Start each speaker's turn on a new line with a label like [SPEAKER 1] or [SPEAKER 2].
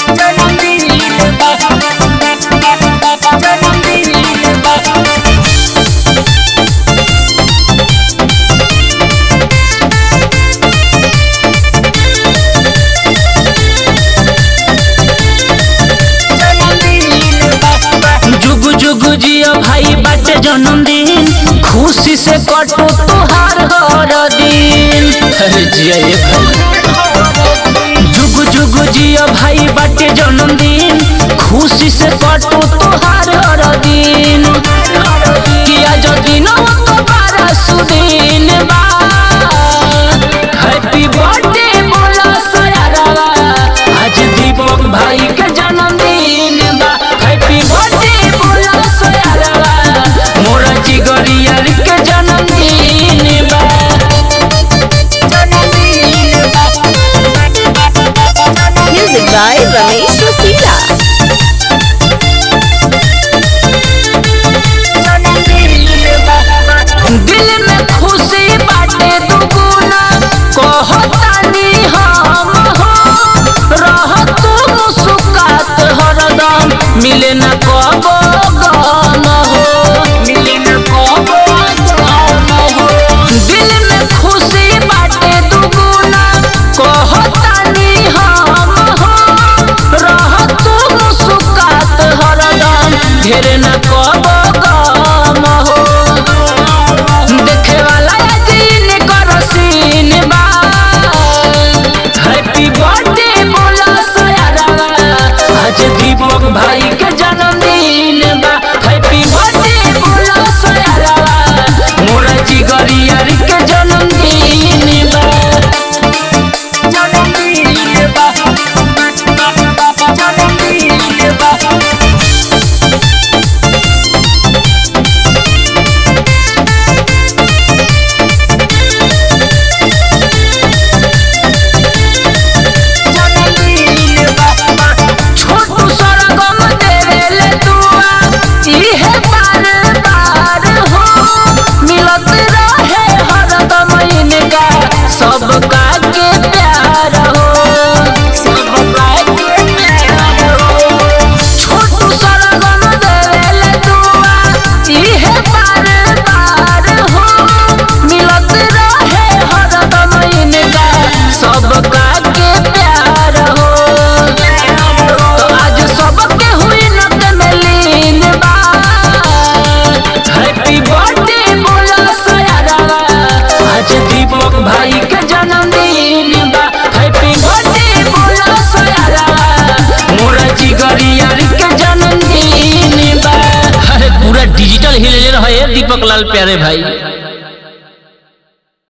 [SPEAKER 1] जुग जुग जिया भाई बाटे जन्मदिन खुशी से कटो तोहार हर दिन अरे जिया ये भाई जुग जुग जिया भाई बाटे जन्मदिन खुशी से कटो तोहार हर दिन किया जो दिनों को बारा सुदीन बा हैप्पी बर्थडे बोला सयारा आज दीपक भाई के जन्मदिन बा हैप्पी बर्थडे बोला सयारा मोरा जिगरिया के जन्मदिन बा जन्मदिन बा
[SPEAKER 2] Music by Ramesh Rasila.
[SPEAKER 1] दिल में खुशी बाटे दुगुना कहतानी हम हो रह तू मुस्कुरात हरदम मिले न कबो गम हो मिले न कबो गम हो दिल में खुशी बाटे दुगुना कहतानी हम हो रह तू मुस्कुरात हरदम घेरे न कबो गम हो देखे वाला दिन कर सीन बा हैप्पी बर्थडे बोला सयारा आज दीपक भाई के जन्मदिन बा हैप्पी बर्थडे बोला सयारा मोरा जिगरिया के जन्मदिन बा जन्मदिन बा जन्मदिन बा छोटू सरगम देवेले दुआ इहे बार बार हो मिलत रहे हरदम इनका सबका के प्यार हो सबका के प्यार हो छोटू सरगम देवेले दुआ इहे बार बार हो मिलत रहे हरदम इनका सबका के प्यार हो तो आज सबके हुई नत में लीन बा हैप्पी बर्थडे बोला सयारा आज दीपक भाई के जन्मदिन बा हैप्पी बर्थडे बोला सयारा मोरा जिगरिया के जन्मदिन बा अरे पूरा डिजिटल हिल रहे दीपक लाल प्यारे भाई